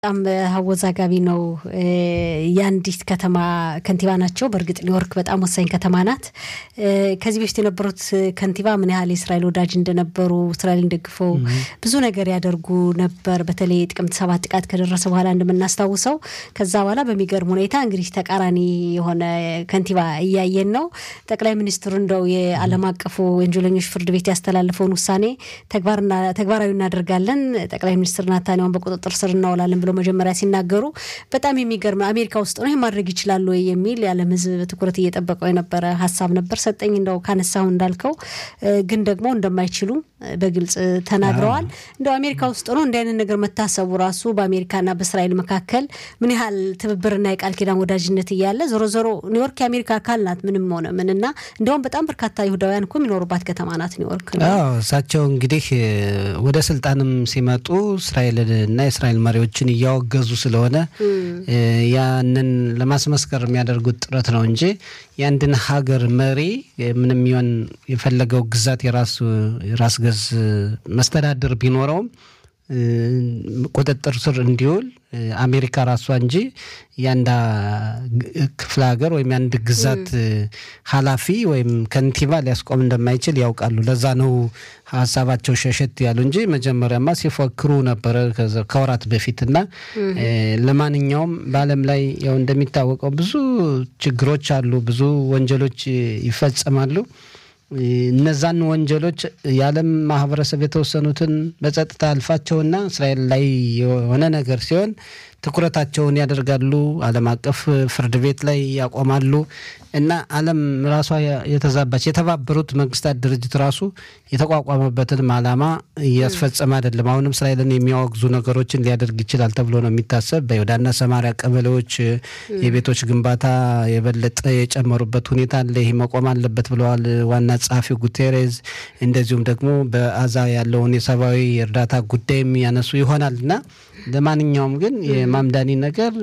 በጣም አወዛጋቢ ነው። የአንዲት ከተማ ከንቲባ ናቸው። በእርግጥ ኒውዮርክ በጣም ወሳኝ ከተማ ናት። ከዚህ በፊት የነበሩት ከንቲባ ምን ያህል የእስራኤል ወዳጅ እንደነበሩ እስራኤልን ደግፈው ብዙ ነገር ያደርጉ ነበር። በተለይ ጥቅምት ሰባት ጥቃት ከደረሰ በኋላ እንደምናስታውሰው ከዛ በኋላ በሚገርም ሁኔታ እንግዲህ ተቃራኒ የሆነ ከንቲባ እያየን ነው። ጠቅላይ ሚኒስትሩ እንደው የዓለም አቀፉ ወንጀለኞች ፍርድ ቤት ያስተላለፈውን ውሳኔ ተግባራዊ እናደርጋለን፣ ጠቅላይ ሚኒስትር ናታንያሁን በቁጥጥር ስር እናውላለን ብሎ መጀመሪያ ሲናገሩ በጣም የሚገርም አሜሪካ ውስጥ ነው ይህ ማድረግ ይችላሉ ወይ የሚል የዓለም ሕዝብ ትኩረት እየጠበቀው የነበረ ሀሳብ ነበር። ሰጠኝ እንደው ካነሳሁ እንዳልከው ግን ደግሞ እንደማይችሉ በግልጽ ተናግረዋል። እንደው አሜሪካ ውስጥ ነው እንዲህ አይነት ነገር መታሰቡ ራሱ በአሜሪካና በእስራኤል መካከል ምን ያህል ትብብርና የቃል ኪዳን ወዳጅነት እያለ ዞሮ ዞሮ ኒውዮርክ የአሜሪካ አካል ናት። ምንም ሆነ ምን እና እንዲያውም በጣም በርካታ ይሁዳውያን እኮ የሚኖሩባት ከተማ ናት ኒውዮርክ። እሳቸው እንግዲህ ወደ ስልጣንም ሲመጡ እስራኤልና የእስራኤል መሪዎችን እያወገዙ ስለሆነ ያንን ለማስመስከር የሚያደርጉት ጥረት ነው እንጂ የአንድን ሀገር መሪ ምንም ይሆን የፈለገው ግዛት የራሱ የራስ ገዝ መስተዳድር ቢኖረውም ቁጥጥር ስር እንዲውል አሜሪካ ራሷ እንጂ የአንድ ክፍለ ሀገር ወይም የአንድ ግዛት ኃላፊ ወይም ከንቲባ ሊያስቆም እንደማይችል ያውቃሉ። ለዛ ነው ሀሳባቸው ሸሸት ያሉ እንጂ መጀመሪያማ ሲፎክሩ ነበረ ከወራት በፊት እና ለማንኛውም በዓለም ላይ ያው እንደሚታወቀው ብዙ ችግሮች አሉ፣ ብዙ ወንጀሎች ይፈጸማሉ። እነዛን ወንጀሎች የዓለም ማህበረሰብ የተወሰኑትን በጸጥታ አልፋቸውና እስራኤል ላይ የሆነ ነገር ሲሆን ትኩረታቸውን ያደርጋሉ። ዓለም አቀፍ ፍርድ ቤት ላይ ያቆማሉ እና ዓለም ራሷ የተዛባች የተባበሩት መንግስታት ድርጅት ራሱ የተቋቋመበትንም ዓላማ እያስፈጸመ አይደለም። አሁንም እስራኤልን የሚያወግዙ ነገሮችን ሊያደርግ ይችላል ተብሎ ነው የሚታሰብ። በይሁዳና ሰማሪያ ቀበሌዎች የቤቶች ግንባታ የበለጠ የጨመሩበት ሁኔታ አለ። ይህ መቆም አለበት ብለዋል ዋና ጸሐፊው ጉቴሬዝ። እንደዚሁም ደግሞ በአዛ ያለውን የሰብአዊ እርዳታ ጉዳይም ያነሱ ይሆናል እና ለማንኛውም ግን የማምዳኒ ነገር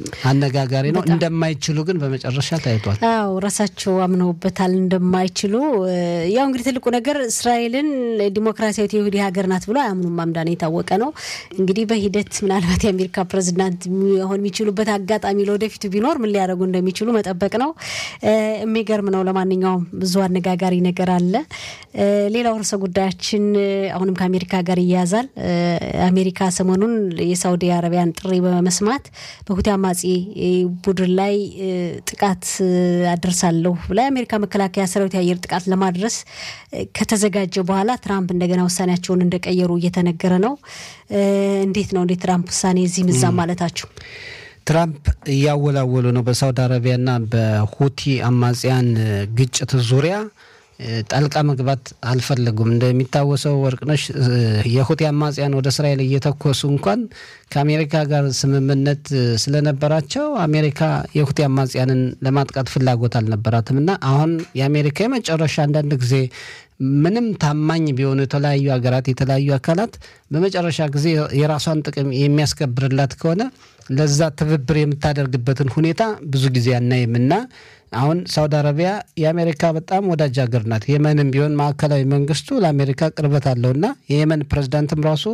አነጋጋሪ ነው። እንደማይችሉ ግን በመጨረሻ ታይቷል። አዎ ራሳቸው አምነውበታል እንደማይችሉ። ያው እንግዲህ ትልቁ ነገር እስራኤልን ዲሞክራሲያዊት የይሁዲ ሀገር ናት ብሎ አያምኑም። ማምዳኒ የታወቀ ነው። እንግዲህ በሂደት ምናልባት የአሜሪካ ፕሬዚዳንት ሆን የሚችሉበት አጋጣሚ ለወደፊቱ ቢኖር ምን ሊያደርጉ እንደሚችሉ መጠበቅ ነው። የሚገርም ነው። ለማንኛውም ብዙ አነጋጋሪ ነገር አለ። ሌላው ርዕሰ ጉዳያችን አሁንም ከአሜሪካ ጋር ይያያዛል። አሜሪካ ሰሞኑን የሳውዲ አረቢያን ጥሪ በመስማት በሁቲ አማጺ ቡድን ላይ ጥቃት አደርሳለሁ ብላ የአሜሪካ መከላከያ ሰራዊት የአየር ጥቃት ለማድረስ ከተዘጋጀ በኋላ ትራምፕ እንደገና ውሳኔያቸውን እንደቀየሩ እየተነገረ ነው። እንዴት ነው እንዴት ትራምፕ ውሳኔ እዚህ ምዛም ማለታቸው? ትራምፕ እያወላወሉ ነው። በሳውዲ አረቢያና በሁቲ አማጽያን ግጭት ዙሪያ ጣልቃ መግባት አልፈለጉም። እንደሚታወሰው ወርቅነሽ የሁቲ አማጽያን ወደ እስራኤል እየተኮሱ እንኳን ከአሜሪካ ጋር ስምምነት ስለነበራቸው አሜሪካ የሁቲ አማጽያንን ለማጥቃት ፍላጎት አልነበራትም እና አሁን የአሜሪካ የመጨረሻ አንዳንድ ጊዜ ምንም ታማኝ ቢሆኑ የተለያዩ ሀገራት የተለያዩ አካላት በመጨረሻ ጊዜ የራሷን ጥቅም የሚያስከብርላት ከሆነ ለዛ ትብብር የምታደርግበትን ሁኔታ ብዙ ጊዜ አናይም እና አሁን ሳውዲ አረቢያ የአሜሪካ በጣም ወዳጅ ሀገር ናት። የመንም ቢሆን ማዕከላዊ መንግስቱ ለአሜሪካ ቅርበት አለውና የየመን ፕሬዚዳንትም ራሱ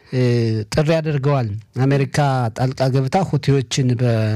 ጥሪ አድርገዋል። አሜሪካ ጣልቃ ገብታ ሁቲዎችን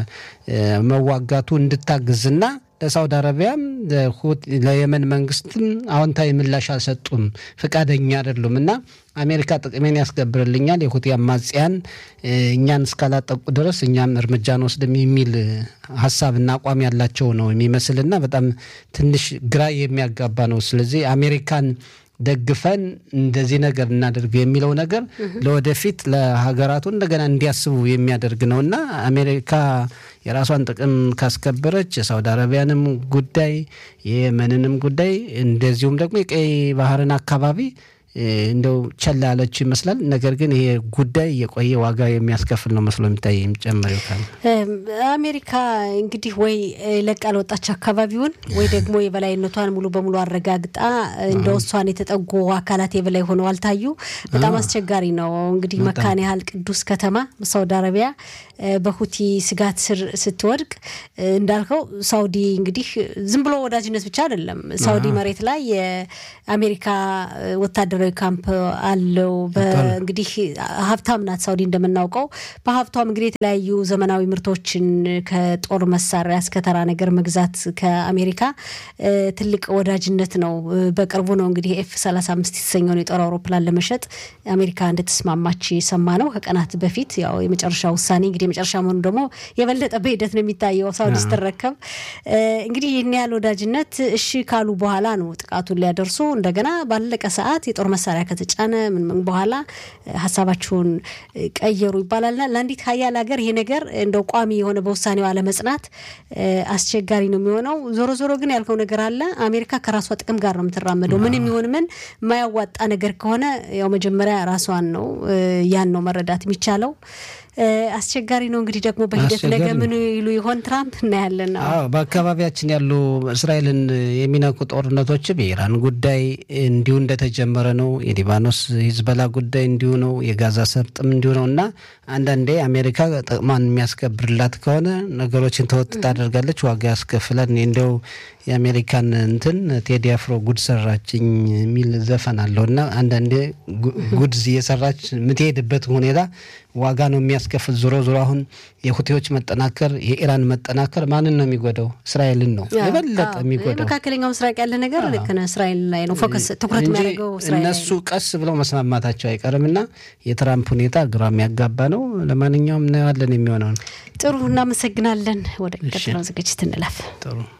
በመዋጋቱ እንድታግዝና ለሳውዲ አረቢያም ለየመን መንግስትም አዎንታዊ ምላሽ አልሰጡም፣ ፈቃደኛ አይደሉም እና አሜሪካ ጥቅሜን ያስከብርልኛል የሁቲ አማጽያን እኛን እስካላጠቁ ድረስ እኛም እርምጃ እንወስድም የሚል ሀሳብና አቋም ያላቸው ነው የሚመስልና በጣም ትንሽ ግራ የሚያጋባ ነው። ስለዚህ አሜሪካን ደግፈን እንደዚህ ነገር እናደርግ የሚለው ነገር ለወደፊት ለሀገራቱ እንደገና እንዲያስቡ የሚያደርግ ነው እና አሜሪካ የራሷን ጥቅም ካስከበረች የሳውዲ አረቢያንም ጉዳይ የየመንንም ጉዳይ እንደዚሁም ደግሞ የቀይ ባህርን አካባቢ እንደው ቸላ ያለችው ይመስላል። ነገር ግን ይሄ ጉዳይ የቆየ ዋጋ የሚያስከፍል ነው መስሎ የሚታይ የሚጨምር ይካል አሜሪካ እንግዲህ ወይ ለቃ ለወጣች አካባቢውን ወይ ደግሞ የበላይነቷን ሙሉ በሙሉ አረጋግጣ እንደ እሷን የተጠጉ አካላት የበላይ ሆነው አልታዩ። በጣም አስቸጋሪ ነው። እንግዲህ መካነ ያህል ቅዱስ ከተማ ሳውዲ አረቢያ በሁቲ ስጋት ስር ስትወድቅ እንዳልከው ሳውዲ እንግዲህ ዝም ብሎ ወዳጅነት ብቻ አይደለም። ሳውዲ መሬት ላይ የአሜሪካ ወታደራዊ ወታደራዊ ካምፕ አለው። እንግዲህ ሀብታም ናት ሳውዲ እንደምናውቀው። በሀብቷም እንግዲህ የተለያዩ ዘመናዊ ምርቶችን ከጦር መሳሪያ እስከ ተራ ነገር መግዛት ከአሜሪካ ትልቅ ወዳጅነት ነው። በቅርቡ ነው እንግዲህ ኤፍ 35 የተሰኘውን የጦር አውሮፕላን ለመሸጥ አሜሪካ እንደተስማማች ሰማ ነው ከቀናት በፊት። ያው የመጨረሻ ውሳኔ እንግዲህ የመጨረሻ መሆኑ ደግሞ የበለጠ በሂደት ነው የሚታየው ሳውዲ ስትረከብ እንግዲህ ይህን ያህል ወዳጅነት እሺ ካሉ በኋላ ነው ጥቃቱን ሊያደርሱ እንደገና ባለቀ ሰዓት የጦር መሳሪያ ከተጫነ ምን ምን በኋላ ሀሳባቸውን ቀየሩ ይባላልና ለአንዲት ሀያል ሀገር ይሄ ነገር እንደው ቋሚ የሆነ በውሳኔው አለመጽናት አስቸጋሪ ነው የሚሆነው። ዞሮ ዞሮ ግን ያልከው ነገር አለ። አሜሪካ ከራሷ ጥቅም ጋር ነው የምትራመደው። ምን የሚሆን ምን የማያዋጣ ነገር ከሆነ ያው መጀመሪያ ራሷን ነው ያን ነው መረዳት የሚቻለው። አስቸጋሪ ነው እንግዲህ ደግሞ በሂደት ነገ ምን ይሉ ይሆን ትራምፕ እናያለን። አዎ በአካባቢያችን ያሉ እስራኤልን የሚነኩ ጦርነቶችም የኢራን ጉዳይ እንዲሁ እንደተጀመረ ነው። የሊባኖስ ሂዝበላ ጉዳይ እንዲሁ ነው። የጋዛ ሰርጥም እንዲሁ ነው እና አንዳንዴ አሜሪካ ጥቅሟን የሚያስከብርላት ከሆነ ነገሮችን ተወጥ ታደርጋለች፣ ዋጋ ያስከፍላል። እንደው የአሜሪካን እንትን ቴዲ አፍሮ ጉድ ሰራችኝ የሚል ዘፈን አለው እና አንዳንዴ ጉድ እየሰራች የምትሄድበት ሁኔታ ዋጋ ነው የሚያስከፍል። ዞሮ ዞሮ አሁን የሁቴዎች መጠናከር የኢራን መጠናከር ማንን ነው የሚጎዳው? እስራኤልን ነው የበለጠ የሚጎዳው። መካከለኛው ምስራቅ ያለ ነገር ልክ ነህ፣ እስራኤል ላይ ነው ፎከስ ትኩረት የሚያደርገው እነሱ ቀስ ብለው መስማማታቸው አይቀርም እና የትራምፕ ሁኔታ ግራ የሚያጋባ ነው። ለማንኛውም እናየዋለን የሚሆነው ነው። ጥሩ እናመሰግናለን። ወደ ቀጥለው ዝግጅት እንለፍ። ጥሩ